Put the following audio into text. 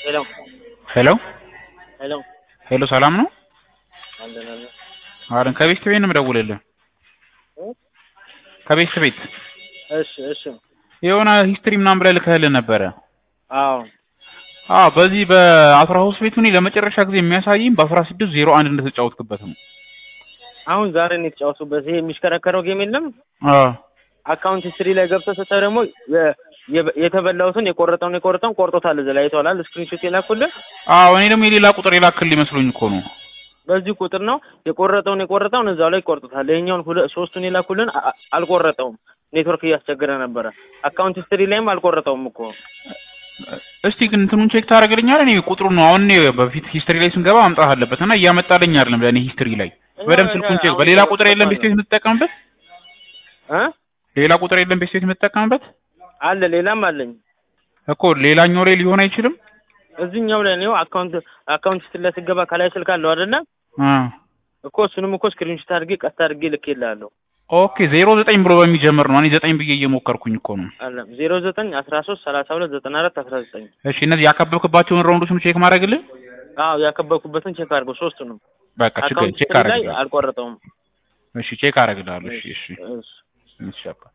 ሄሎ ሄሎ ሄሎ ሄሎ ሰላም ነው? አለን አለን አረን ከቤት ቤት ነው የምደውልልህ። እ? ከቤት ቤት እሺ እሺ የሆነ ሂስትሪ ምናምን ብለህ ልከህልን ነበረ። አዎ አዎ በዚህ በአስራ ሶስት ቤቱ እኔ ለመጨረሻ ጊዜ የሚያሳይኝ በአስራ ስድስት ዜሮ አንድ እንደተጫወትክበት ነው። አሁን ዛሬ ነው የተጫወቱበት። ይሄ የሚሽከረከረው ጌም የለም አዎ አካውንት ሂስትሪ ላይ ገብተህ ስታይ ደግሞ የ- የ- የተበላሁትን የቆረጠውን የቆረጠውን ቆርጦታል። እዚህ ላይ አይተዋላል። ስክሪንሾት የላኩልህ አዎ እኔ ደግሞ የሌላ ቁጥር የላክልህ ይመስሉኝ እኮ ነው። በዚህ ቁጥር ነው የቆረጠውን የቆረጠውን እዛው ላይ ቆርጦታል። ይሄኛውን ሁለ- ሶስቱን የላኩልን አ- አ- አልቆረጠውም። ኔትወርክ እያስቸገረ ነበረ። አካውንት ሂስትሪ ላይም አልቆረጠውም እኮ እስቲ ግን እንትኑን ቼክ ታደርግልኛለህ? እኔ ቁጥሩ ነው አሁን እኔ በፊት ሂስትሪ ላይ ስንገባ ማምጣት አለበት እና እያመጣልኝ አይደለም ለእኔ ሂስትሪ ላይ በደምብ ስልኩን ቼክ በሌላ ቁጥር የለም ቤት ቤት የምትጠቀምበት እ ሌላ ቁጥር የለም ቤት ቤት የምትጠቀምበት አለ ሌላም አለኝ እኮ ሌላኛው ላይ ሊሆን አይችልም። እዚህኛው ላይ ነው አካውንት አካውንት ሂስትሪ ላይ ስትገባ ከላይ ስልክ አለው አይደለ አ እኮ እሱንም እኮ ስክሪንሾት አድርጌ ቀጥ አድርጌ ልኬልሃለሁ። ኦኬ ዜሮ ዘጠኝ ብሎ በሚጀምር ነው። እኔ ዘጠኝ ብዬ እየሞከርኩኝ እኮ ነው። አለ ዜሮ ዘጠኝ አስራ ሶስት ሰላሳ ሁለት ዘጠና አራት አስራ ዘጠኝ እሺ እነዚህ ያከበብክባቸውን ራውንዶችም ቼክ ማድረግልህ። አዎ ያከበብኩበትን ቼክ አድርገው ሶስቱንም በቃ ችግር አካውንት ቼክ ሂስትሪ ላይ አደርግልሃለሁ። አልቆረጠውም። እሺ ቼክ አደርግልሃለሁ። እሺ እሺ እሺ እሺ አባ